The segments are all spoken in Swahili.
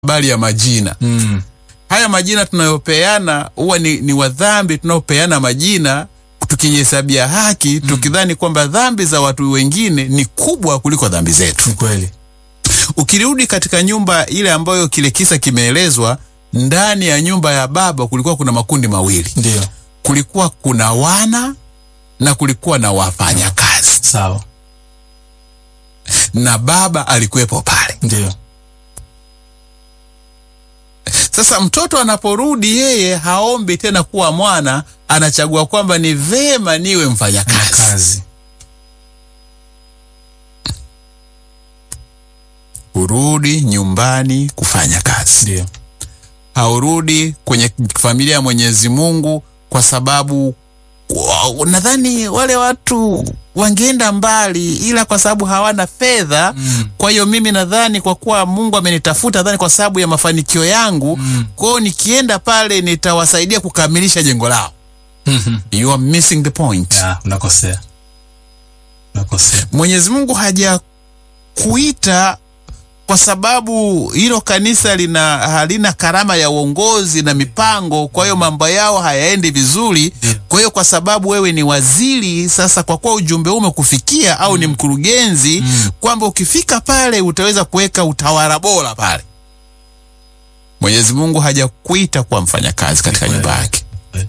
habari ya majina Mm. haya majina tunayopeana huwa ni, ni wadhambi tunaopeana majina tukijihesabia haki tukidhani kwamba dhambi za watu wengine ni kubwa kuliko dhambi zetu Ni kweli. ukirudi katika nyumba ile ambayo kile kisa kimeelezwa ndani ya nyumba ya baba kulikuwa kuna makundi mawili Ndio. kulikuwa kuna wana na kulikuwa na wafanyakazi Sawa. na baba alikuwepo pale Ndio. sasa mtoto anaporudi yeye haombi tena kuwa mwana anachagua kwamba ni vema niwe mfanyakazi Kazi. urudi nyumbani kufanya kazi Ndio. haurudi kwenye familia ya Mwenyezi Mungu kwa sababu wa- nadhani wale watu wangeenda mbali, ila kwa sababu hawana fedha Mm. kwa hiyo mimi nadhani kwa kuwa Mungu amenitafuta, nadhani kwa sababu ya mafanikio yangu Mm. kwa hiyo nikienda pale nitawasaidia kukamilisha jengo lao. Mhm. You are missing the point. Ya, unakosea. Unakosea. Mwenyezi Mungu hajakuita kwa sababu hilo kanisa lina halina karama ya uongozi na mipango, kwa hiyo mambo yao hayaendi vizuri. Ndio. Kwa hiyo kwa sababu wewe ni waziri sasa, kwa kuwa ujumbe huu umekufikia au ni mkurugenzi, kwamba ukifika pale utaweza kuweka utawala bora pale. Mwenyezi Mungu hajakuita kuwa mfanyakazi katika Ni kweli. nyumba yake. Kweli.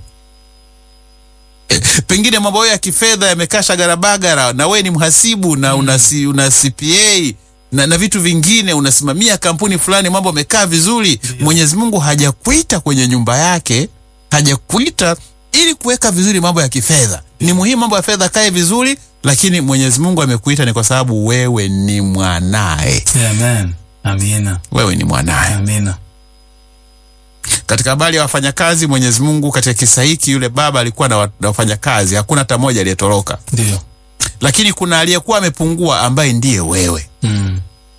pengine mambo yao ya kifedha yamekaa shagarabagara na we ni mhasibu na una, C- una CPA na, na vitu vingine unasimamia kampuni fulani, mambo yamekaa vizuri. Mwenyezi Mungu hajakuita kwenye nyumba yake, hajakuita ili kuweka vizuri mambo ya kifedha. Ni muhimu mambo ya fedha kae vizuri, lakini Mwenyezi Mungu amekuita ni kwa sababu wewe ni mwanaye, Amen. Amina. wewe ni mwanaye. Amina. Katika habari ya wafanyakazi, Mwenyezi Mungu katika kisa hiki, yule baba alikuwa na wa- na wafanyakazi, hakuna hata mmoja aliyetoroka. Ndio. lakini kuna aliyekuwa amepungua ambaye ndiye wewe. Mm.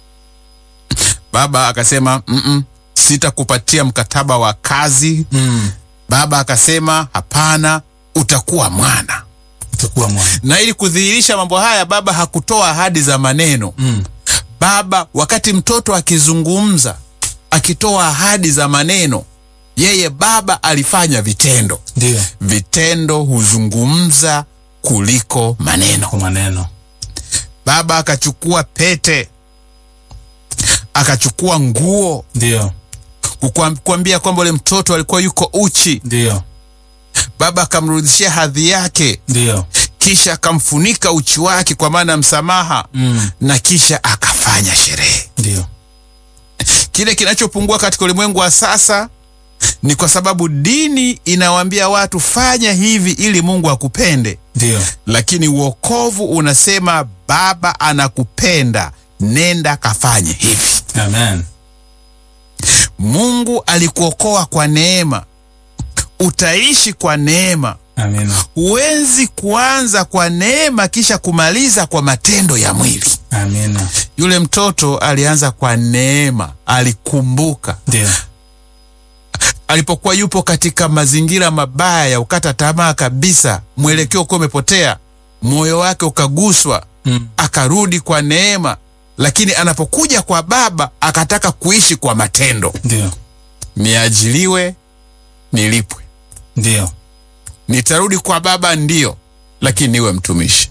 Baba akasema mm sitakupatia mkataba wa kazi. Mm. Baba akasema hapana, utakuwa mwana. Utakuwa mwana. Na ili kudhihirisha mambo haya, baba hakutoa ahadi za maneno. Mm. Baba wakati mtoto akizungumza, akitoa ahadi za maneno, yeye baba alifanya vitendo. Ndio. Vitendo huzungumza kuliko maneno. Kwa maneno. Baba akachukua pete, akachukua nguo Ndio. kukwam- kuambia kwamba ule mtoto alikuwa yuko uchi. Ndio. Baba akamrudishia hadhi yake, Ndio. kisha akamfunika uchi wake kwa maana ya msamaha, Mm. na kisha akafanya sherehe. Ndio. Kile kinachopungua katika ulimwengu wa sasa ni kwa sababu dini inawaambia watu fanya hivi ili Mungu akupende, Ndio. lakini uokovu unasema Baba anakupenda, nenda kafanye hivi. Amen. Mungu alikuokoa kwa neema, utaishi kwa neema. Amina. Huwezi kuanza kwa neema kisha kumaliza kwa matendo ya mwili. Amina. Yule mtoto alianza kwa neema, alikumbuka Ndio. alipokuwa yupo katika mazingira mabaya ya ukata tamaa kabisa, mwelekeo ukiwa umepotea, moyo wake ukaguswa, Mm. akarudi kwa neema. Lakini anapokuja kwa Baba akataka kuishi kwa matendo, Ndio. niajiliwe, nilipwe Ndio. nitarudi kwa baba ndio, lakini niwe mtumishi.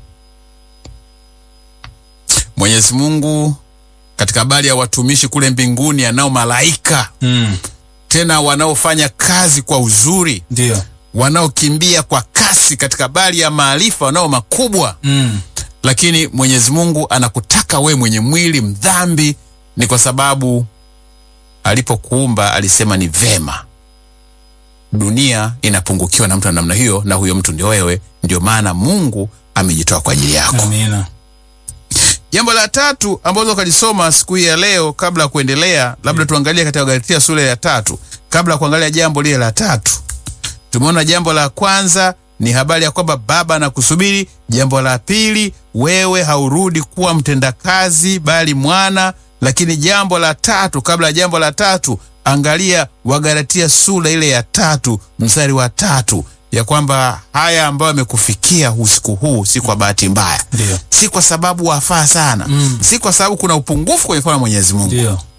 Mwenyezi Mungu katika habari ya watumishi kule mbinguni, anao malaika Mm. tena wanaofanya kazi kwa uzuri, Ndio. wanaokimbia kwa kasi katika habari ya maarifa, wanao makubwa. Mm. Lakini Mwenyezi Mungu anakutaka we mwenye mwili mdhambi, ni kwa sababu alipokuumba alisema ni vema dunia inapungukiwa na mtu wa namna hiyo, na huyo mtu ndio wewe. Ndio maana Mungu amejitoa kwa ajili yako. Amina. Jambo la tatu ambalo ukalisoma siku hii ya leo, kabla ya kuendelea, labda tuangalie katika Galatia sura ya tatu. Kabla ya kuangalia jambo lile la tatu, tumeona jambo la kwanza ni habari ya kwamba baba anakusubiri. Jambo la pili, wewe haurudi kuwa mtendakazi bali mwana. Lakini jambo la tatu, kabla ya jambo la tatu, angalia Wagalatia sura ile ya tatu mstari wa tatu ya kwamba haya ambayo yamekufikia usiku huu si kwa bahati mbaya Ndio. si kwa sababu wafaa sana Mm. si kwa sababu kuna upungufu kwenye mfano wa Mwenyezi Mungu. Ndio.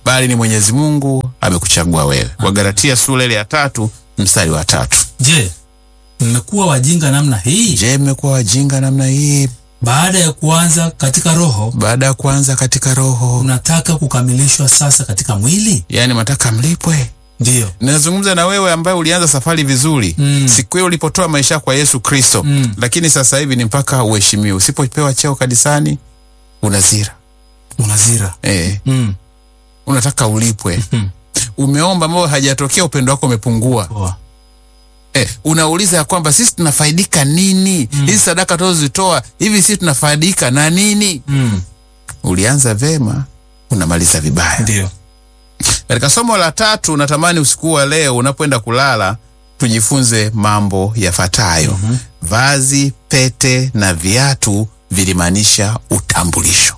bali ni Mwenyezi Mungu amekuchagua wewe. Wagalatia sura ile ya tatu mstari wa tatu. Je, mmekuwa wajinga namna hii? Je, mmekuwa wajinga namna hii? Baada ya kuanza katika roho, Baada ya kuanza katika roho, unataka kukamilishwa sasa katika mwili? yaani mataka mlipwe. Ndiyo. Nazungumza na wewe ambaye ulianza safari vizuri Mm. siku hiyo ulipotoa maisha kwa Yesu Kristo Mm. lakini sasa hivi ni mpaka uheshimiwe. Usipopewa cheo kanisani unazira Unazira. eh, Mm. unataka ulipwe. Mm. Umeomba ambao hajatokea, upendo wako umepungua. Poa. Eh, unauliza ya kwamba sisi tunafaidika nini? Hizi sadaka tunazozitoa hivi, sisi tunafaidika na nini? Mm. Ulianza vema, unamaliza vibaya. Ndiyo. Katika somo la tatu, natamani usiku wa leo unapoenda kulala tujifunze mambo yafuatayo. Vazi, pete na viatu vilimaanisha utambulisho.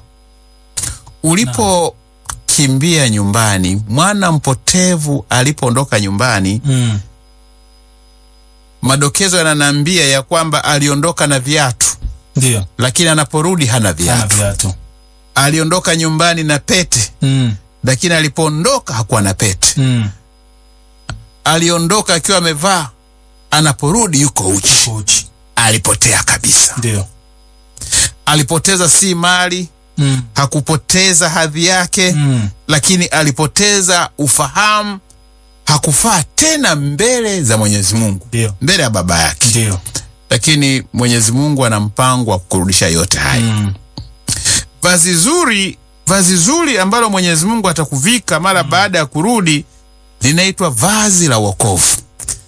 Ulipokimbia nyumbani, mwana mpotevu alipoondoka nyumbani, Mm. madokezo yananiambia ya kwamba aliondoka na viatu, Ndiyo. lakini anaporudi hana Ana viatu. viatu. Aliondoka nyumbani na pete, Mm. lakini alipoondoka hakuwa na pete. Mm. Aliondoka akiwa amevaa, anaporudi yuko uchi. Uchi. Alipotea kabisa. Ndiyo. Alipoteza si mali, Mm. hakupoteza hadhi yake, Mm. lakini alipoteza ufahamu. Hakufaa tena mbele za Mwenyezi Mungu, Ndiyo. mbele ya baba yake. Ndiyo. Lakini Mwenyezi Mungu ana mpango wa kurudisha yote haya. Mm. Vazi zuri, vazi zuri ambalo Mwenyezi Mungu atakuvika mara baada ya kurudi linaitwa vazi la wokovu.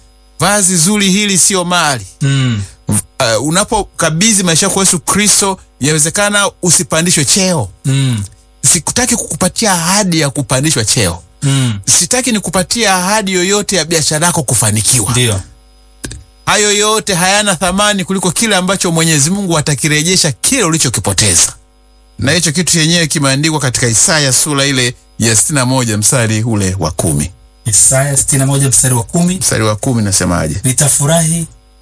Vazi zuri hili sio mali. Mm. Uh, unapokabidhi maisha yako kwa Yesu Kristo, yawezekana usipandishwe cheo. Mm. Sikutaki kukupatia ahadi ya kupandishwa cheo, Mm. sitaki nikupatia ahadi yoyote ya biashara yako kufanikiwa. Ndiyo. Hayo yote hayana thamani kuliko kile ambacho Mwenyezi Mungu atakirejesha kile ulichokipoteza, na hicho kitu chenyewe kimeandikwa katika Isaya sura ile ya sitini na moja mstari ule wa kumi. Isaya 61 mstari wa kumi. Mstari wa kumi nasemaje? Nitafurahi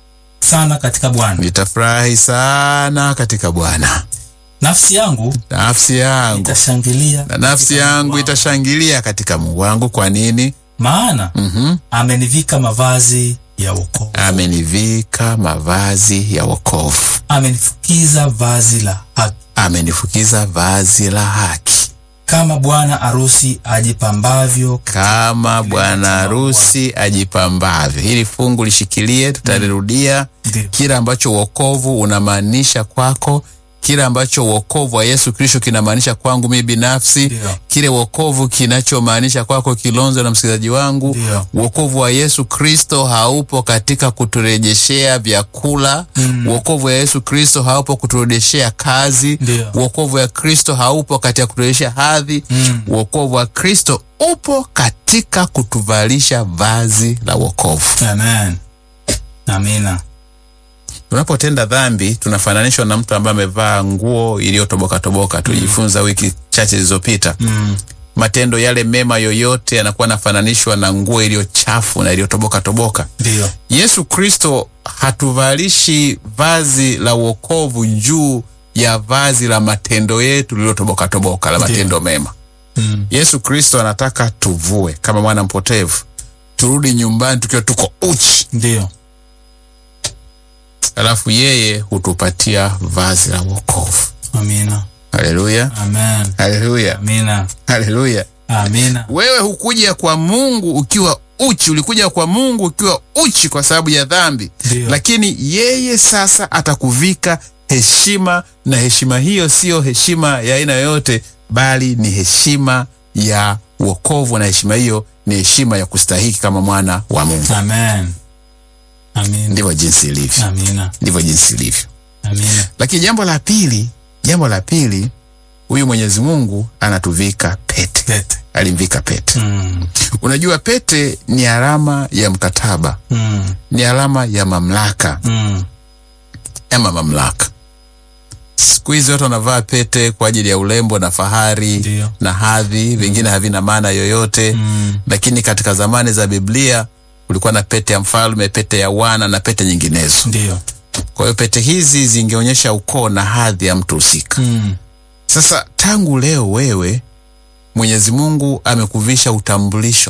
sana katika Bwana, Nitafurahi sana katika Bwana, nafsi yangu nafsi yangu itashangilia na nafsi yangu itashangilia katika Mungu wangu. Kwa nini? maana Mhm. amenivika mavazi ya wokovu, Amenivika mavazi ya wokovu, amenifukiza vazi la haki, amenifukiza vazi la haki, kama bwana arusi ajipambavyo. kama bwana harusi ajipambavyo. Hili fungu lishikilie, tutalirudia. Ndiyo. Kile ambacho wokovu unamaanisha kwako, kile ambacho wokovu wa Yesu Kristo kinamaanisha kwangu mimi binafsi, Ndiyo. kile wokovu kinachomaanisha kwako Kilonzo na msikilizaji wangu. Ndiyo. Wokovu wa Yesu Kristo haupo katika kuturejeshea vyakula. Mm. Wokovu wa Yesu Kristo haupo kuturejeshea kazi. Ndiyo. Wokovu wa Kristo haupo katika kuturejeshea hadhi. Mm. Wokovu wa Kristo upo katika kutuvalisha vazi la wokovu. Amen. Amina. Tunapotenda dhambi tunafananishwa na mtu ambaye amevaa nguo iliyotoboka toboka. Tujifunza wiki chache zilizopita. Mm. Matendo yale mema yoyote yanakuwa yanafananishwa na nguo iliyo chafu na iliyotoboka toboka. Ndiyo. Yesu Kristo hatuvalishi vazi la wokovu juu ya vazi la matendo yetu lililotoboka toboka la Ndiyo. matendo mema. Mm. Yesu Kristo anataka tuvue kama mwana mpotevu, turudi nyumbani tukiwa tuko uchi, Ndiyo. alafu yeye hutupatia vazi la wokovu. Amina. Haleluya, Amen. haleluya, Amina. haleluya. Amina. Wewe hukuja kwa Mungu ukiwa uchi, ulikuja kwa Mungu ukiwa uchi kwa sababu ya dhambi, Ndiyo. lakini yeye sasa atakuvika heshima, na heshima hiyo siyo heshima ya aina yoyote, bali ni heshima ya wokovu, na heshima hiyo ni heshima ya kustahiki kama mwana wa Mungu. Amen. Amina. Ndivyo jinsi ilivyo, Amina. ndivyo jinsi ilivyo. Amina. Lakini jambo la pili, jambo la pili, huyu Mwenyezi Mungu anatuvika pete, Pete. alimvika pete. Mm. Unajua, pete ni alama ya mkataba, Mm. ni alama ya mamlaka Mm. ama mamlaka. Siku hizi watu wanavaa pete kwa ajili ya urembo na fahari Ndiyo. na hadhi, vingine havina maana yoyote Mm. lakini katika zamani za Biblia kulikuwa na pete ya mfalme, pete ya wana na pete nyinginezo. Ndiyo. Kwa hiyo pete hizi zingeonyesha ukoo na hadhi ya mtu husika. Mm. Sasa tangu leo wewe Mwenyezi Mungu amekuvisha utambulisho.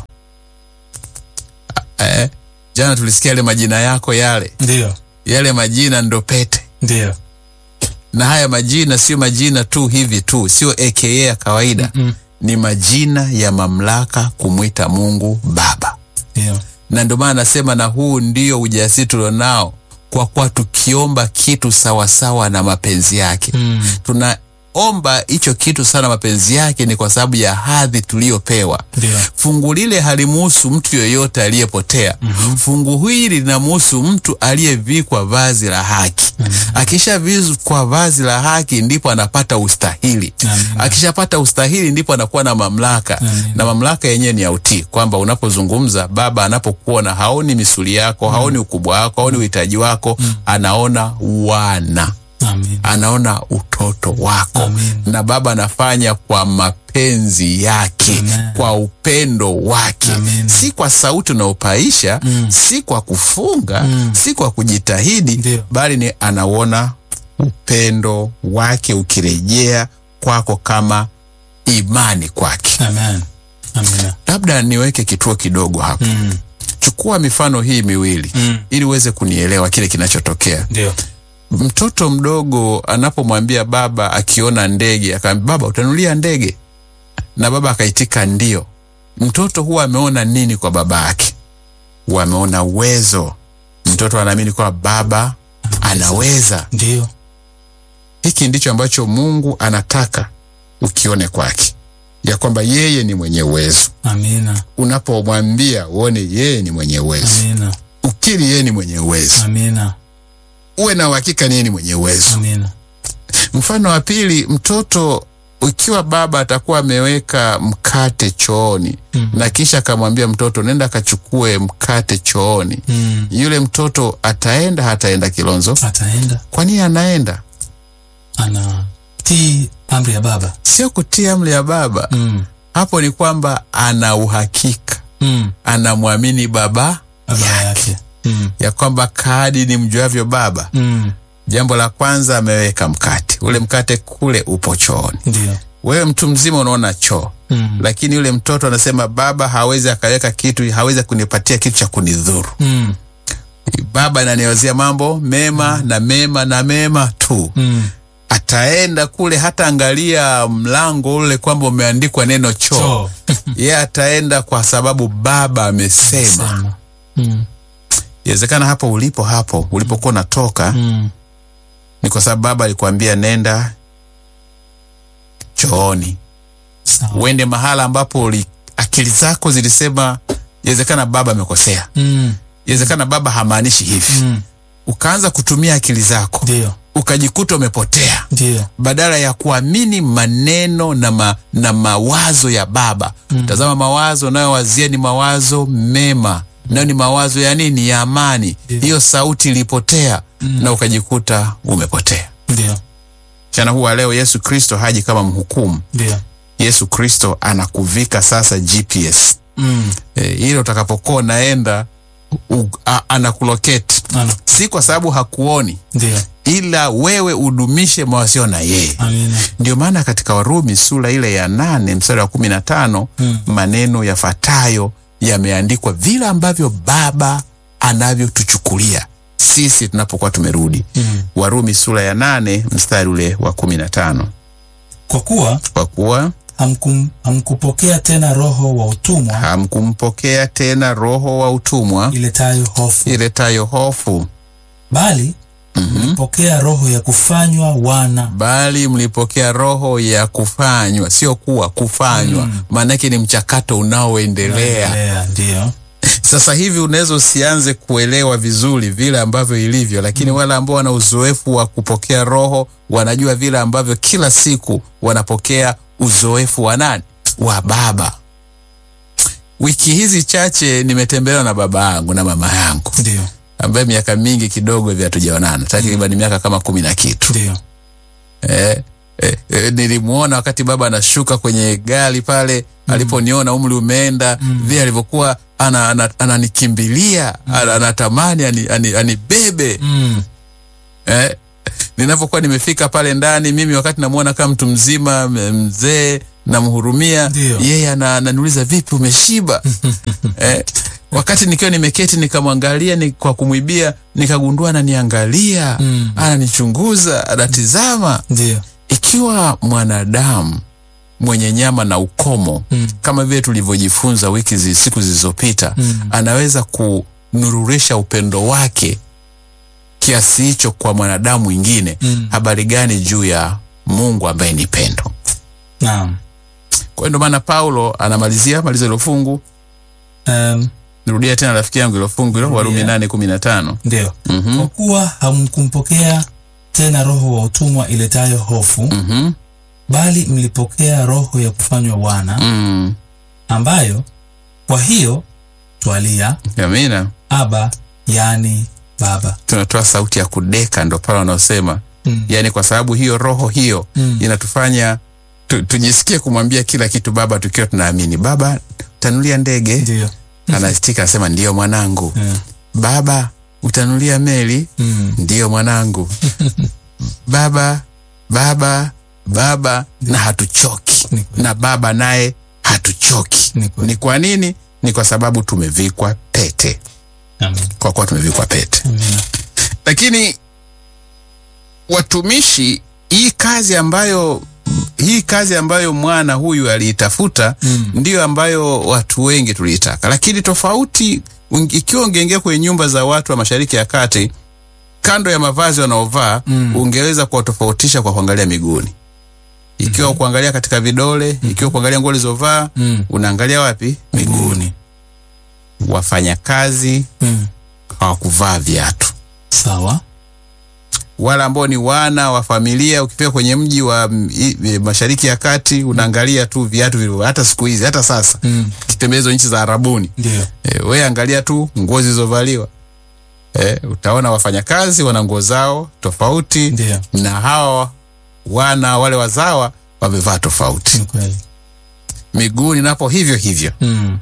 Eh, jana tulisikia yale majina yako yale, Ndio. yale majina ndo pete, Ndio. na haya majina sio majina tu hivi tu, sio aka ya kawaida Mm. ni majina ya mamlaka kumwita Mungu Baba, Ndio. na ndio maana nasema, na huu ndio ujasiri tulionao, kwa kuwa tukiomba kitu sawasawa na mapenzi yake Mm. tunaomba hicho kitu sana mapenzi yake, ni kwa sababu ya hadhi tuliyopewa. Ndio. Fungu lile halimuhusu mtu yoyote aliyepotea. Fungu hili linamuhusu mtu aliyevikwa vazi la haki. Akishavikwa vazi la haki, ndipo anapata ustahili. Amina. Akishapata ustahili, ndipo anakuwa na mamlaka, Amina. na mamlaka yenyewe ni ya utii, kwamba unapozungumza, Baba anapokuona haoni misuli yako, haoni ukubwa wako, haoni uhitaji wako, anaona wana Amina. anaona utoto wako Amen. na Baba anafanya kwa mapenzi yake Amen. kwa upendo wake Amen. si kwa sauti unaopaisha Mm. si kwa kufunga Mm. si kwa kujitahidi Ndio. bali ni anauona upendo wake ukirejea kwako kama imani kwake Amen. Amina. labda niweke kituo kidogo hapa Mm. chukua mifano hii miwili Mm. ili uweze kunielewa kile kinachotokea Ndio. mtoto mdogo anapomwambia baba akiona ndege akaambia baba utanulia ndege na baba akaitika ndio mtoto huwa ameona nini kwa baba yake huwa ameona uwezo mtoto anaamini kwamba baba anaweza Ndio. hiki ndicho ambacho mungu anataka ukione kwake ya kwamba yeye ni mwenye uwezo Amina. unapomwambia uone yeye ni mwenye uwezo Amina. ukiri yeye ni mwenye uwezo Amina. uwe na uhakika ni yeye ni mwenye uwezo Amina. Mfano wa pili, mtoto ikiwa baba atakuwa ameweka mkate chooni Mm. na kisha akamwambia mtoto nenda akachukue mkate chooni, Mm. yule mtoto ataenda hataenda Kilonzo? Ataenda Kwa nini anaenda? anatii amri ya baba. Sio kutia amri ya baba, Mm. hapo ni kwamba ana uhakika, Mm. anamwamini baba Baba yake. Mm. ya kwamba kadi ni mjuavyo baba. Mm. Jambo la kwanza ameweka mkate, ule mkate kule upo chooni. Ndio. Wewe mtu mzima unaona choo Mm. lakini yule mtoto anasema baba hawezi akaweka kitu, hawezi kunipatia kitu cha kunidhuru. Mm. Baba ananiwazia mambo mema na mema na mema tu. Mm. Ataenda kule hata angalia mlango ule kwamba umeandikwa neno choo, Choo. ye ataenda kwa sababu baba amesema. Sema. Mm. Inawezekana hapo ulipo, hapo ulipokuwa unatoka Mm. ni kwa sababu baba alikwambia nenda chooni, Sawa. uende mahala ambapo uli, akili zako zilisema. Inawezekana baba amekosea Mm. inawezekana baba hamaanishi hivi Mm. ukaanza kutumia akili zako Ndio. ukajikuta umepotea Ndio. badala ya kuamini maneno na, ma, na mawazo ya baba Mm. tazama mawazo unayowazia ni mawazo mema nayo ni mawazo ya nini ya amani Ndio. hiyo sauti ilipotea na ukajikuta umepotea Ndio. mchana huu wa leo yesu kristo haji kama mhukumu Ndio. yesu kristo anakuvika sasa gps Mm. e, ile utakapokuwa unaenda u- a- anakuloketi Ana. si kwa sababu hakuoni Ndio. ila wewe udumishe mawasiliano na yeye Amina. ndio maana katika warumi sura ile ya nane mstari wa kumi na tano Mm. maneno yafuatayo yameandikwa vile ambavyo baba anavyotuchukulia sisi tunapokuwa tumerudi Mm. warumi sura ya nane mstari ule wa kumi na tano Kwa kuwa kwa kuwa hamkum, hamkupokea tena roho wa utumwa hamkumpokea tena roho wa utumwa iletayo hofu, iletayo hofu bali mlipokea roho ya kufanywa wana. bali mlipokea roho ya kufanywa sio kuwa kufanywa maanake ni mchakato unaoendelea Endelea, Ndio. sasa hivi unaweza usianze kuelewa vizuri vile ambavyo ilivyo lakini wale ambao wana uzoefu wa kupokea roho wanajua vile ambavyo kila siku wanapokea uzoefu wa nani wa baba wiki hizi chache nimetembelewa na baba yangu na mama yangu Ndio. ambaye miaka mingi kidogo hivi hatujaonana takriban miaka kama kumi na kitu Ndio. eh, eh, eh, nilimwona wakati baba anashuka kwenye gari pale aliponiona umri umeenda vile alivyokuwa ana- ana- ananikimbilia ana, anatamani ani- ani- anibebe Mm. eh, ninavyokuwa nimefika pale ndani mimi wakati namwona kama mtu mzima m- mzee namhurumia Ndio. yeye ana- ananiuliza vipi umeshiba eh, wakati nikiwa nimeketi nikamwangalia ni kwa kumwibia nikagundua ananiangalia Mm. ananichunguza anatizama ndio ikiwa mwanadamu mwenye nyama na ukomo Mm. kama vile tulivyojifunza wiki zi, siku zilizopita Mm. anaweza kunururisha upendo wake kiasi hicho kwa mwanadamu mwingine Mm. habari gani juu ya mungu ambaye ni pendo naam kwa hiyo ndio maana paulo anamalizia maliza hilo fungu um, nirudia tena rafiki yangu hilo fungu hilo warumi Rudia. nane kumi na tano ndio Mhm. kwa kuwa hamkumpokea tena roho wa utumwa iletayo hofu Mhm. bali mlipokea roho ya kufanywa wana Mm. ambayo kwa hiyo twalia amina aba yaani baba tunatoa sauti ya kudeka ndo pale wanaosema mm. yaani kwa sababu hiyo roho hiyo Mm. inatufanya tu, tujisikie kumwambia kila kitu baba tukiwa tunaamini baba utanulia ndege ndio anastika anasema ndiyo mwanangu yeah. baba utanulia meli mm. ndiyo mwanangu baba baba baba na hatuchoki Ni kweli. na baba naye hatuchoki Ni kweli. ni kwa nini ni kwa sababu tumevikwa pete Amen. kwa kuwa tumevikwa pete Amina. lakini watumishi hii kazi ambayo hii kazi ambayo mwana huyu aliitafuta Mm. ndiyo ambayo watu wengi tuliitaka lakini tofauti unge- ikiwa ungeingia kwenye nyumba za watu wa mashariki ya kati kando ya mavazi wanaovaa Mm. ungeweza kuwatofautisha kwa kuangalia miguuni ikiwa kuangalia katika vidole ikiwa kuangalia nguo ulizovaa Mm. unaangalia wapi miguuni wafanyakazi Mm. hawakuvaa viatu sawa wale ambao ni wana wa familia ukifika kwenye mji wa mm, i- i- mashariki ya kati unaangalia tu viatu vilivyo hata siku hizi hata sasa mm. kitembea hizo nchi za arabuni ndio e, we angalia tu nguo zilizovaliwa e, utaona wafanyakazi wana nguo zao tofauti ndio na hawa wana wale wazawa wamevaa tofauti ni kweli miguuni napo hivyo hivyo mm.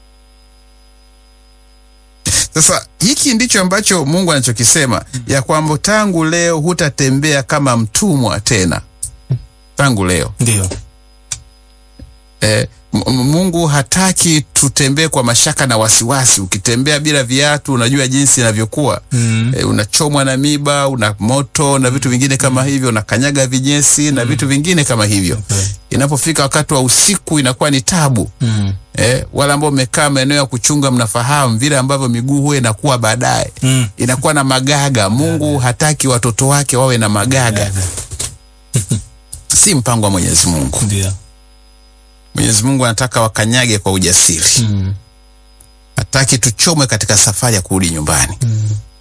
Sasa hiki ndicho ambacho Mungu anachokisema ya kwamba tangu leo hutatembea kama mtumwa tena. Tangu leo ndio e, Mungu hataki tutembee kwa mashaka na wasiwasi. Ukitembea bila viatu, unajua jinsi inavyokuwa mm. e, unachomwa na miba, una moto na vitu vingine kama hivyo, unakanyaga vinyesi na vitu vingine kama hivyo. kweli. Inapofika wakati wa usiku inakuwa ni tabu. mm. Eh, wale ambao mmekaa maeneo ya kuchunga mnafahamu vile ambavyo miguu huwa inakuwa baadaye Mm. inakuwa na magaga. Mungu hataki watoto wake wawe na magaga, si mpango wa Mwenyezi Mungu. ndio Mwenyezi Mungu anataka wakanyage kwa ujasiri, mm. hataki tuchomwe katika safari ya kurudi nyumbani. Mm.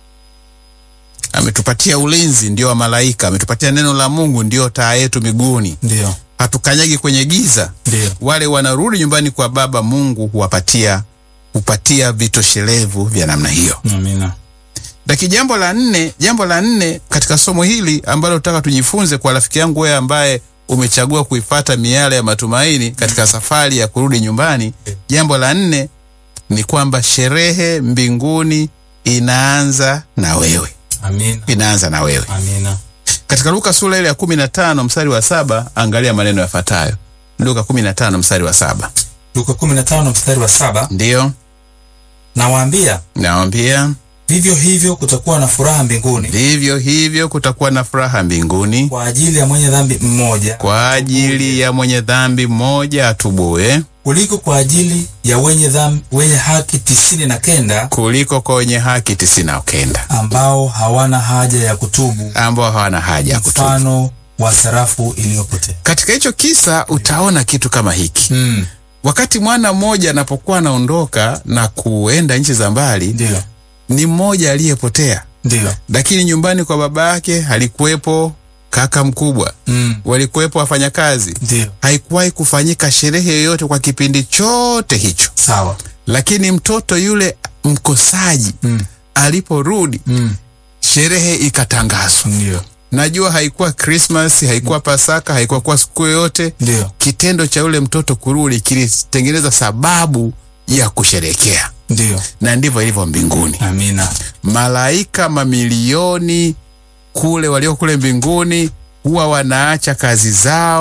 Ametupatia ulinzi, ndio wa malaika. Ametupatia neno la Mungu, ndio taa yetu miguuni. ndio Hatukanyagi kwenye giza. ndio Wale wanarudi nyumbani kwa Baba, Mungu huwapatia hupatia vitoshelevu vya namna hiyo. amina Lakini jambo la nne, jambo la nne katika somo hili ambalo nataka tujifunze kwa rafiki yangu wewe ambaye umechagua kuifata miale ya matumaini katika safari ya kurudi nyumbani, jambo la nne ni kwamba sherehe mbinguni inaanza na wewe, amina inaanza na wewe. amina Katika Luka sura ile ya kumi na tano mstari wa saba angalia maneno yafuatayo. Luka kumi na tano mstari wa saba luka 15 mstari wa saba ndiyo nawaambia nawambia, vivyo hivyo kutakuwa na furaha mbinguni vivyo hivyo kutakuwa na furaha mbinguni kwa ajili ya mwenye dhambi mmoja kwa ajili ya mwenye dhambi mmoja atubue kuliko kwa ajili ya wenye dhambi, wenye haki tisini na kenda kuliko kwa wenye haki tisini na kenda ambao hawana haja ya kutubu ambao hawana haja ya kutubu. mfano wa sarafu iliyopotea Katika hicho kisa utaona kitu kama hiki. mm. Wakati mwana mmoja anapokuwa anaondoka na kuenda nchi za mbali, ndio ni mmoja aliyepotea, ndio lakini nyumbani kwa baba yake alikuwepo kaka mkubwa, mm. walikuwepo wafanyakazi. ndio Haikuwahi kufanyika sherehe yoyote kwa kipindi chote hicho, sawa lakini mtoto yule mkosaji mm. aliporudi, mm. sherehe ikatangazwa. ndio Najua haikuwa Christmas, haikuwa Pasaka, haikuwa kwa siku yoyote. ndio Kitendo cha yule mtoto kurudi kilitengeneza sababu ya kusherekea, ndio na ndivyo ilivyo mbinguni. amina Malaika mamilioni kule walio kule mbinguni huwa wanaacha kazi zao,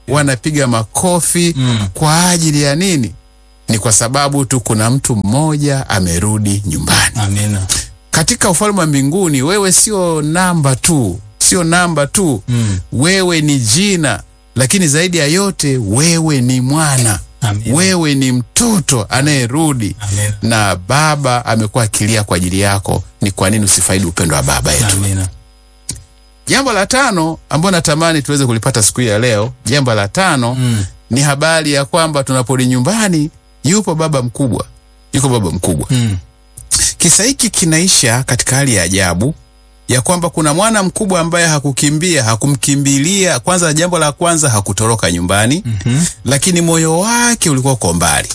wanapiga makofi Mm. kwa ajili ya nini? Ni kwa sababu tu kuna mtu mmoja amerudi nyumbani. Amina. Katika ufalme wa mbinguni, wewe sio namba tu, sio namba tu Mm. wewe ni jina, lakini zaidi ya yote wewe ni mwana, Amina. wewe ni mtoto anayerudi Amina. na baba amekuwa akilia kwa ajili yako. Ni kwa nini usifaidi upendo wa baba yetu? Amina. Jambo la tano ambalo natamani tuweze kulipata siku hii ya leo, jambo la tano Mm. ni habari ya kwamba tunaporudi nyumbani, yupo baba mkubwa, yuko baba mkubwa. Mm. Kisa hiki kinaisha katika hali ya ajabu ya kwamba kuna mwana mkubwa ambaye hakukimbia, hakumkimbilia. Kwanza, jambo la kwanza hakutoroka nyumbani Mhm. lakini moyo wake ulikuwa uko mbali,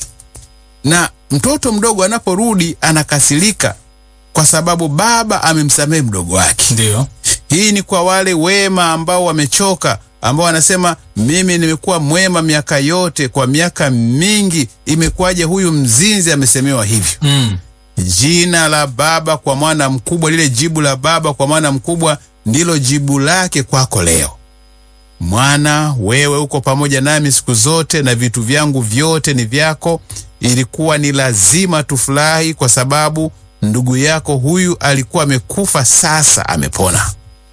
na mtoto mdogo anaporudi anakasirika kwa sababu baba amemsamehe mdogo wake. Ndio. Hii ni kwa wale wema ambao wamechoka, ambao wanasema mimi nimekuwa mwema miaka yote, kwa miaka mingi, imekuwaje huyu mzinzi amesemewa hivyo? Mm. Jina la baba kwa mwana mkubwa, lile jibu la baba kwa mwana mkubwa ndilo jibu lake kwako leo. Mwana, wewe uko pamoja nami siku zote na vitu vyangu vyote ni vyako. Ilikuwa ni lazima tufurahi kwa sababu ndugu yako huyu alikuwa amekufa, sasa amepona.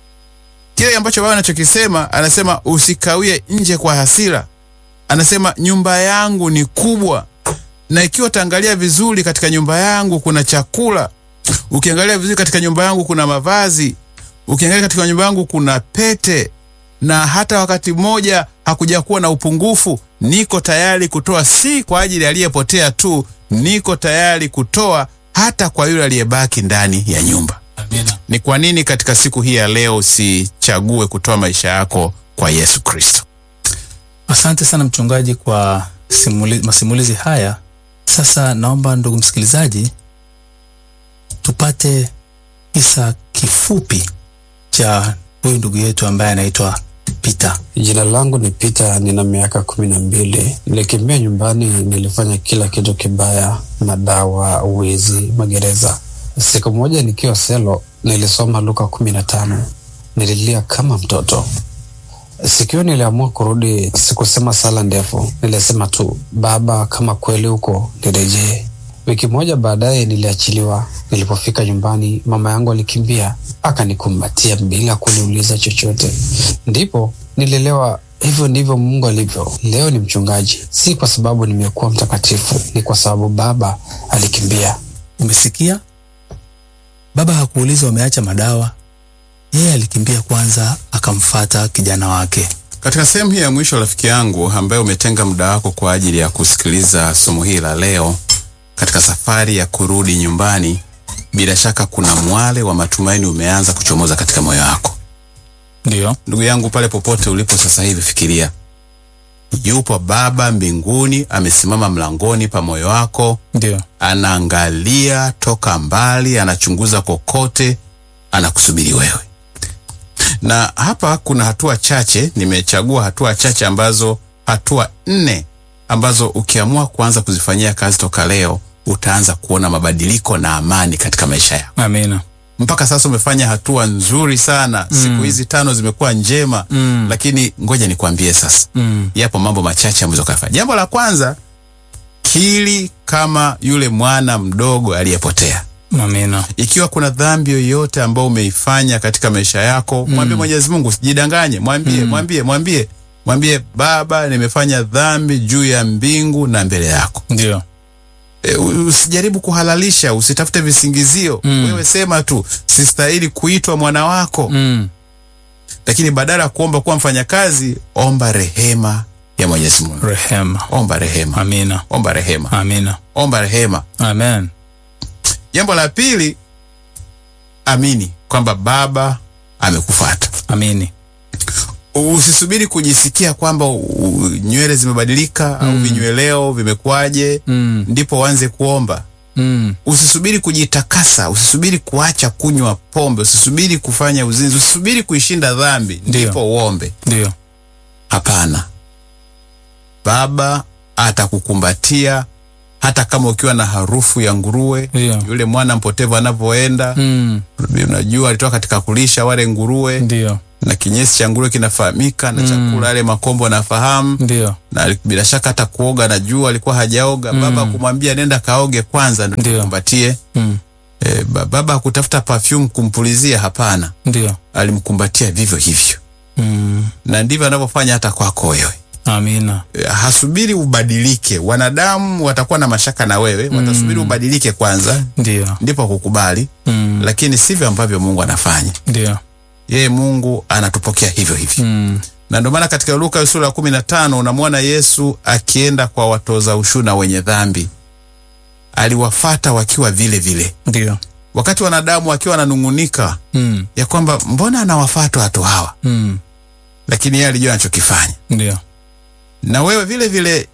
Kile ambacho baba anachokisema, anasema usikawie nje kwa hasira. Anasema nyumba yangu ni kubwa na ikiwa utaangalia vizuri katika nyumba yangu kuna chakula, ukiangalia vizuri katika nyumba yangu kuna mavazi, ukiangalia katika nyumba yangu kuna pete, na hata wakati mmoja hakuja kuwa na upungufu. Niko tayari kutoa, si kwa ajili ya aliyepotea tu, niko tayari kutoa hata kwa yule aliyebaki ndani ya nyumba. Amina. Ni kwa nini katika siku hii ya leo usichague kutoa maisha yako kwa Yesu Kristo? Asante sana mchungaji kwa simuli, masimulizi haya. Sasa naomba ndugu msikilizaji, tupate kisa kifupi cha huyu ndugu yetu ambaye anaitwa Peter. Jina langu ni Peter, nina miaka kumi na mbili. Nilikimbia nyumbani, nilifanya kila kitu kibaya, madawa, wizi, magereza. Siku moja nikiwa selo, nilisoma Luka kumi na tano. Nililia kama mtoto. Siku hiyo niliamua kurudi. Sikusema sala ndefu, nilisema tu, Baba, kama kweli huko nirejee. Wiki moja baadaye niliachiliwa. Nilipofika nyumbani, mama yangu alikimbia akanikumbatia bila kuniuliza chochote. Ndipo nilielewa hivyo ndivyo Mungu alivyo. Leo ni mchungaji, si kwa sababu nimekuwa mtakatifu, ni kwa sababu baba alikimbia. Umesikia? Baba hakuuliza wameacha madawa, yeye alikimbia kwanza, akamfata kijana wake. Katika sehemu hii ya mwisho, rafiki yangu ambaye umetenga muda wako kwa ajili ya kusikiliza somo hili la leo, katika safari ya kurudi nyumbani, bila shaka kuna mwale wa matumaini umeanza kuchomoza katika moyo wako. Ndio. Ndugu yangu, pale popote ulipo sasa hivi, fikiria yupo Baba mbinguni, amesimama mlangoni pa moyo wako, Ndio. anaangalia toka mbali, anachunguza kokote, anakusubiri wewe. Na hapa kuna hatua chache, nimechagua hatua chache ambazo, hatua nne ambazo ukiamua kuanza kuzifanyia kazi toka leo, utaanza kuona mabadiliko na amani katika maisha yako. Amina. Mpaka sasa umefanya hatua nzuri sana, siku hizi tano zimekuwa njema Mm. lakini ngoja nikwambie sasa, Mm. yapo mambo machache ambayo kafanya. Jambo la kwanza, kili kama yule mwana mdogo aliyepotea. Amina. Ikiwa kuna dhambi yoyote ambayo umeifanya katika maisha yako, mwambie Mwenyezi Mungu, usijidanganye, mwambie mwambie mwambie mwambie, Baba, nimefanya dhambi juu ya mbingu na mbele yako. Ndio. E, u- usijaribu kuhalalisha, usitafute visingizio. Mm. Wewe sema tu, sistahili kuitwa mwana wako. Mm. Lakini badala ya kuomba kuwa mfanyakazi, omba rehema ya Mwenyezi Mungu. Rehema. Omba rehema, Amina. omba rehema, Amina. omba rehema. Amen. Jambo la pili, amini kwamba Baba amekufuata. Amini. Usisubiri kujisikia kwamba u- nywele zimebadilika au vinyweleo vimekuwaje Mm. ndipo uanze kuomba. Mm. Usisubiri kujitakasa, usisubiri kuacha kunywa pombe, usisubiri kufanya uzinzi, usisubiri kuishinda dhambi Ndio. ndipo uombe. Ndio. Hapana, Baba atakukumbatia hata kama ukiwa na harufu ya nguruwe. Ndio. Yule mwana mpotevu anavyoenda, Mm. unajua alitoka katika kulisha wale nguruwe, Ndio. na kinyesi cha nguruwe kinafahamika na chakula yale makombo anafahamu Ndio. na bila shaka hata kuoga na jua alikuwa hajaoga baba kumwambia nenda kaoge kwanza ndio Ndio. tukumbatie Mm. e, baba hakutafuta perfume kumpulizia hapana Ndio. alimkumbatia vivyo hivyo Mm. na ndivyo anavyofanya hata kwako wewe Amina. E, hasubiri ubadilike wanadamu watakuwa na mashaka na wewe watasubiri ubadilike kwanza Ndio. ndipo kukubali Mm. lakini sivyo ambavyo mungu anafanya Ndio. yeye mungu anatupokea hivyo hivyo Mm. na ndio maana katika luka sura ya kumi na tano unamwona yesu akienda kwa watoza ushuru na wenye dhambi aliwafata wakiwa vile vile Ndio. wakati wanadamu wakiwa wananung'unika Mm. ya kwamba mbona anawafata watu hawa Mm. lakini yeye alijua anachokifanya Ndio. na wewe vile vile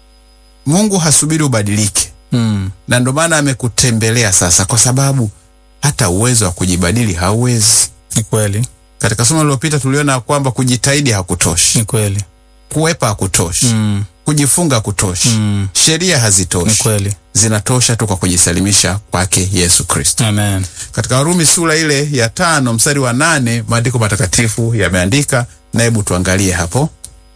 mungu hasubiri ubadilike Mm. na ndio maana amekutembelea sasa kwa sababu hata uwezo wa kujibadili hauwezi Ni kweli. katika somo lililopita tuliona kwamba kujitahidi hakutoshi Ni kweli. kuwepa hakutoshi Mm. kujifunga hakutoshi Mm. sheria Ni hazitoshi kweli. zinatosha tu kwa kujisalimisha kwake yesu kristo Amen. katika warumi sura ile ya tano mstari wa nane maandiko matakatifu yameandika na hebu tuangalie hapo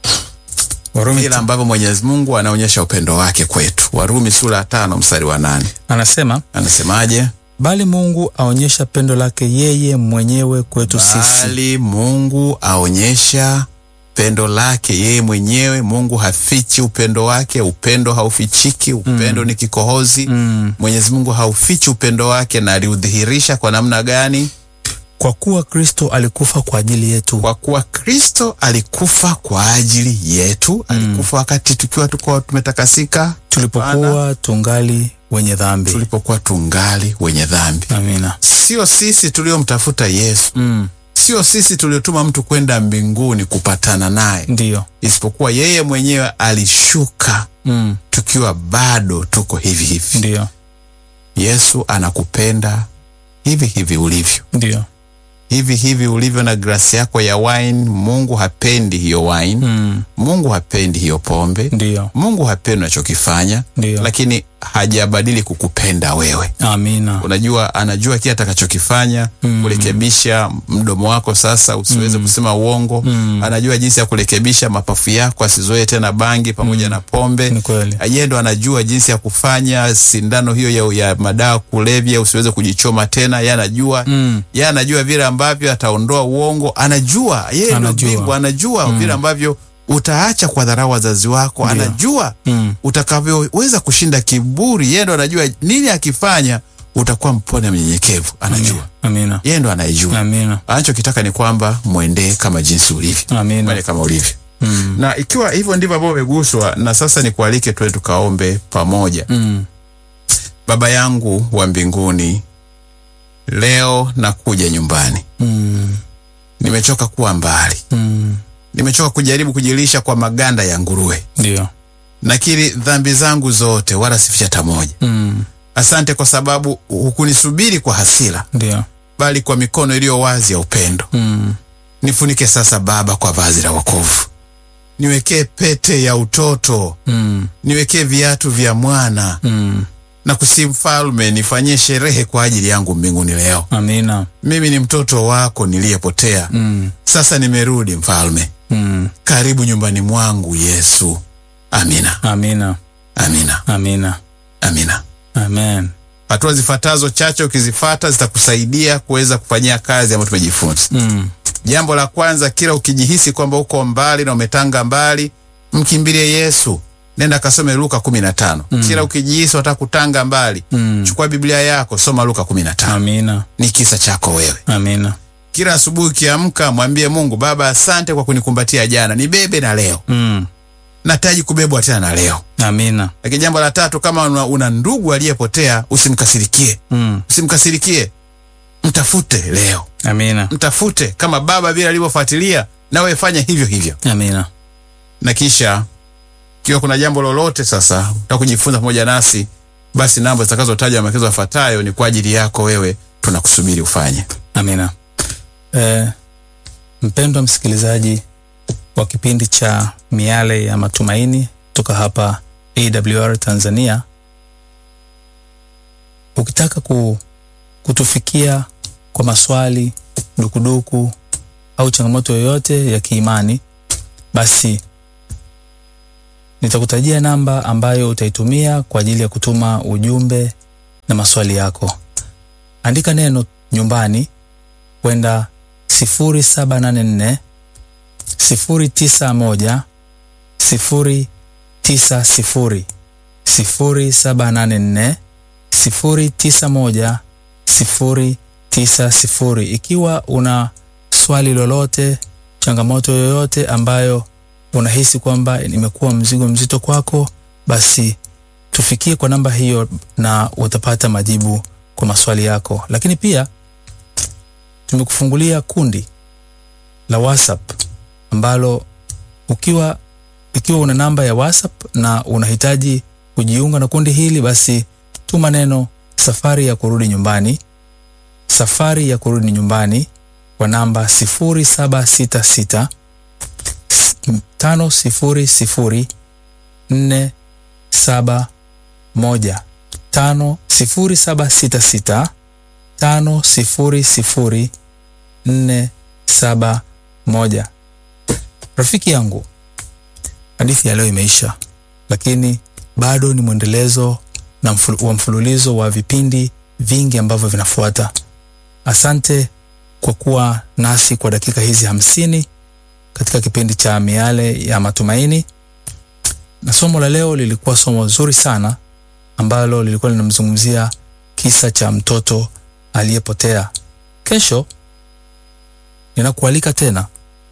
Warumi vile ambavyo mwenyezi mungu anaonyesha upendo wake kwetu warumi sura ya tano mstari wa nane anasema anasemaje bali Mungu aonyesha pendo lake yeye mwenyewe kwetu sisi. bali mungu aonyesha pendo lake yeye mwenyewe mungu hafichi upendo wake upendo haufichiki upendo ni kikohozi Mm. mwenyezi mungu haufichi upendo wake na aliudhihirisha kwa namna gani Kwa kuwa Kristo alikufa kwa ajili yetu. kwa kuwa kristo alikufa kwa ajili yetu alikufa wakati tukiwa tuko tumetakasika tulipokuwa tungali wenye dhambi. tulipokuwa tungali wenye dhambi Amina. sio sisi tuliomtafuta yesu Mm. sio sisi tuliotuma mtu kwenda mbinguni kupatana naye Ndiyo. isipokuwa yeye mwenyewe alishuka Mm. tukiwa bado tuko hivi hivi Ndiyo. yesu anakupenda hivi hivi ulivyo Ndiyo. hivi hivi ulivyo na glasi yako ya wine mungu hapendi hiyo wine Mm. mungu hapendi hiyo pombe Ndiyo. mungu hapendi unachokifanya Ndiyo. lakini hajabadili kukupenda wewe Amina. unajua anajua kile atakachokifanya Mm. kurekebisha mdomo wako sasa usiweze kusema uongo Mm. anajua jinsi ya kurekebisha mapafu yako asizoe tena bangi pamoja na pombe Ni kweli. yeye ndo anajua jinsi ya kufanya sindano hiyo ya, ya madawa kulevya usiweze kujichoma tena yeye anajua Mm. yeye anajua vile ambavyo ataondoa uongo anajua yeye ndo Anajua. bingwa anajua vile ambavyo utaacha kwa dharau wazazi wako Ndio. anajua Mm. utakavyoweza kushinda kiburi yeye ndo anajua nini akifanya utakuwa mpone mnyenyekevu anajua Amina. yeye ndo anayejua Amina. anachokitaka ni kwamba mwendee kama jinsi ulivyo Amina. mwende kama ulivyo Mm. na ikiwa hivyo ndivyo ambavyo umeguswa na sasa nikualike tuende tukaombe pamoja Mm. baba yangu wa mbinguni leo nakuja nyumbani Mm. nimechoka kuwa mbali Mm. nimechoka kujaribu kujilisha kwa maganda ya nguruwe Ndiyo. nakiri dhambi zangu zote wala sificha hata moja Mm. asante kwa sababu hukunisubiri kwa hasira Ndiyo. bali kwa mikono iliyo wazi ya upendo Mm. nifunike sasa baba kwa vazi la wokovu niwekee pete ya utoto Mm. niwekee viatu vya mwana Mm. na kusi mfalme nifanyie sherehe kwa ajili yangu mbinguni leo Amina. mimi ni mtoto wako niliyepotea Mm. sasa nimerudi mfalme Mm. karibu nyumbani mwangu yesu amina Amina. amina Amina. amina Amen. hatua zifuatazo chache ukizifata zitakusaidia kuweza kufanyia kazi ambayo tumejifunza Mm. jambo la kwanza kila ukijihisi kwamba uko mbali na umetanga mbali mkimbilie yesu nenda kasome luka kumi na tano mm. kila ukijihisi wataka kutanga mbali Mm. chukua biblia yako soma luka kumi na tano Amina. ni kisa chako wewe Amina. kila asubuhi ukiamka mwambie mungu baba asante kwa kunikumbatia jana nibebe na leo Mm. nataji kubebwa tena na leo Amina. lakini jambo la tatu kama una, una ndugu aliyepotea usimkasirikie Mm. usimkasirikie mtafute leo Amina. mtafute kama baba vile alivyofuatilia nawe fanya hivyo hivyo Amina. na kisha ikiwa kuna jambo lolote sasa utaka kujifunza pamoja nasi basi namba zitakazotaja maelekezo yafuatayo ni kwa ajili yako wewe tunakusubiri ufanye Amina. Eh, mpendwa msikilizaji wa kipindi cha Miale ya Matumaini kutoka hapa AWR Tanzania, ukitaka ku, kutufikia kwa maswali, dukuduku au changamoto yoyote ya kiimani, basi nitakutajia namba ambayo utaitumia kwa ajili ya kutuma ujumbe na maswali yako. Andika neno nyumbani kwenda 0784 091 090 0784 091 090. Ikiwa una swali lolote, changamoto yoyote ambayo unahisi kwamba imekuwa mzigo mzito kwako, basi tufikie kwa namba hiyo na utapata majibu kwa maswali yako. Lakini pia tumekufungulia kundi la WhatsApp ambalo ukiwa ikiwa una namba ya WhatsApp na unahitaji kujiunga na kundi hili, basi tuma neno safari ya kurudi nyumbani, safari ya kurudi nyumbani kwa namba 0766 tano sifuri sifuri nne saba moja tano sifuri saba sita sita tano sifuri sifuri nne saba moja. Rafiki yangu, hadithi ya leo imeisha, lakini bado ni mwendelezo na mfulu, wa mfululizo wa vipindi vingi ambavyo vinafuata. Asante kwa kuwa nasi kwa dakika hizi hamsini katika kipindi cha Miale ya Matumaini, na somo la leo lilikuwa somo zuri sana ambalo lilikuwa linamzungumzia kisa cha mtoto aliyepotea. Kesho ninakualika tena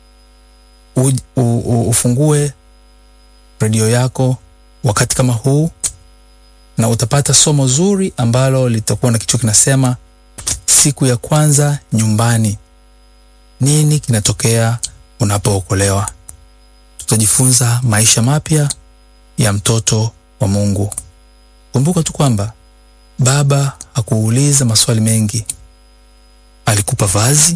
u, u, u, ufungue redio yako wakati kama huu, na utapata somo zuri ambalo litakuwa na kichwa kinasema siku ya kwanza nyumbani, nini kinatokea unapookolewa. Tutajifunza maisha mapya ya mtoto wa Mungu. Kumbuka tu kwamba Baba hakuuliza maswali mengi, alikupa vazi,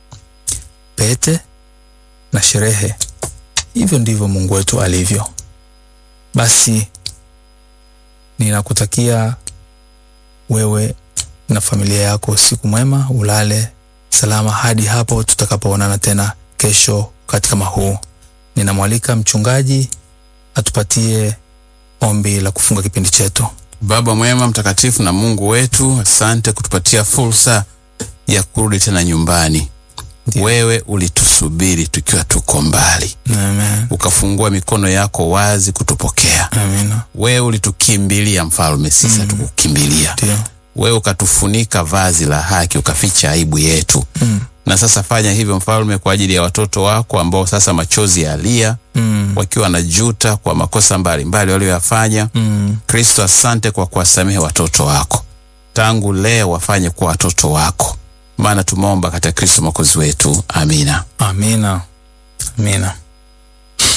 pete na sherehe. Hivyo ndivyo Mungu wetu alivyo. Basi ninakutakia wewe na familia yako siku mwema, ulale salama hadi hapo tutakapoonana tena kesho wakati kama huu. Ninamwalika mchungaji atupatie ombi la kufunga kipindi chetu. Baba mwema mtakatifu na Mungu wetu, asante kutupatia fursa ya kurudi tena nyumbani. Ndiyo. Wewe ulitusubiri tukiwa tuko mbali, Amen. ukafungua mikono yako wazi kutupokea. Amina. Wewe ulitukimbilia mfalme, sisi hatukukimbilia. Ndio. Wewe ukatufunika vazi la haki, ukaficha aibu yetu. Mm. Na sasa fanya hivyo mfalme, kwa ajili ya watoto wako ambao sasa machozi yalia, Mm. wakiwa wanajuta kwa makosa mbalimbali walioyafanya. Mm. Kristo, asante kwa kuwasamehe watoto wako. Tangu leo wafanye kuwa watoto wako, maana tumeomba katika Kristo mwokozi wetu. Amina. Amina. Amina.